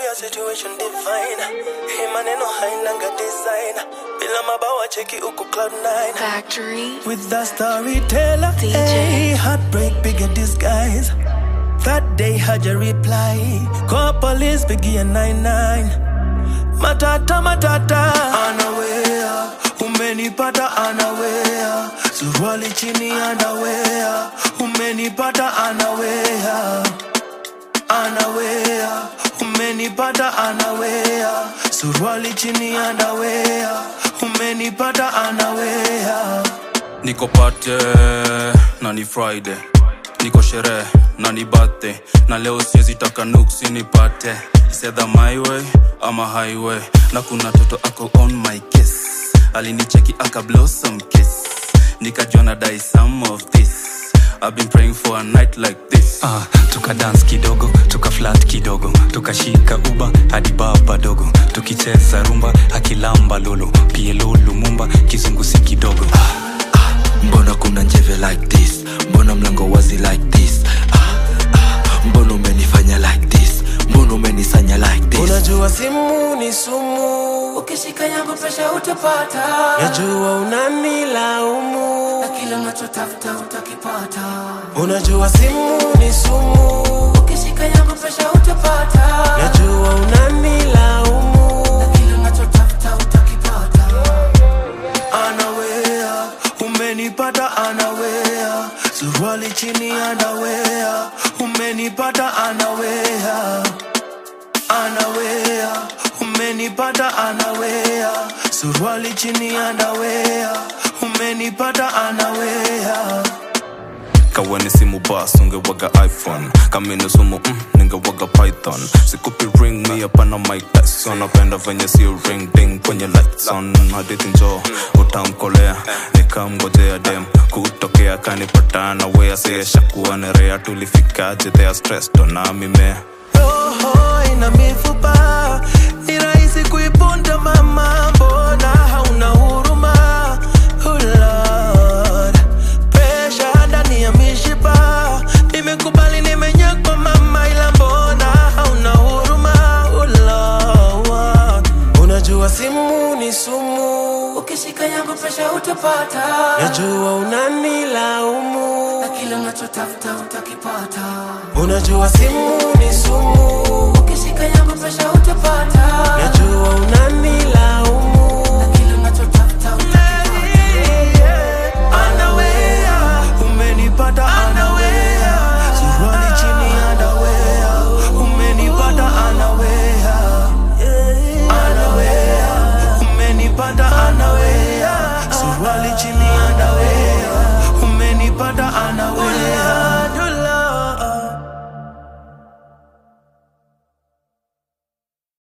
your situation divine. Hii maneno hainanga design. Bila mabawa cheki uko cloud nine. Factory. With the storyteller, DJ. hey, heartbreak bigger disguise. That day had your reply. Call police, biggie and nine nine. Matata matata, anawea. Umenipata anawea. Suruali chini anawea. Umenipata anawea. Anawea. Umenipata anawea. Suruali chini anawea. Umenipata anawea. niko pate na ni friday niko sherehe na ni birthday na leo siwezi taka nuksi nipate sedha my way ama highway na kuna toto ako on my case alinicheki aka blossom kiss nikajua na dai some of this I've been praying for a night like this Ah, tuka dance kidogo tuka flat kidogo tukashika uba hadi baba dogo tukicheza rumba akilamba lolo pielo lumumba kizungusi kidogo mbona kuna njeve like this mbona mlango wazi like this ah, ah, mbona umenifanya like this mbona umenisanya like this Unajua simu ni sumu, ukishika yangu presha utapata najua unanilaumu. na kila unachotafuta utakipata Unajua simu ni sumu, ukishika yangu presha utapata najua unanilaumu. na kila unachotafuta utakipata Anawea, umenipata anawea, suruali chini anawea, umenipata anawea, anawea, umenipata anawea, suruali chini anawea, umenipata anawea. kaweni simu bas ungewaga iphone kama ni sumu mm, ningewaga python sikupi ring mi hapana mike tyson napenda venye si ring ding kwenye lights on hadithi njo utamkolea nikamgojea dem kutokea kanipatana wea siyeshakuwa nerea tulifikaje thea stressed na mimea roho ina mifupa, ni rahisi kuiponda mama, mbona hauna huruma? Oh Lord, pressure ndani ya mishipa, nimekubali nimenyakwa mama, ila mbona hauna huruma? Oh Lord, unajua simu ni sumu, ukishika yangu presha utapata najua unanilaumu, na kila unachotafuta utakipata unajua simu ni sumu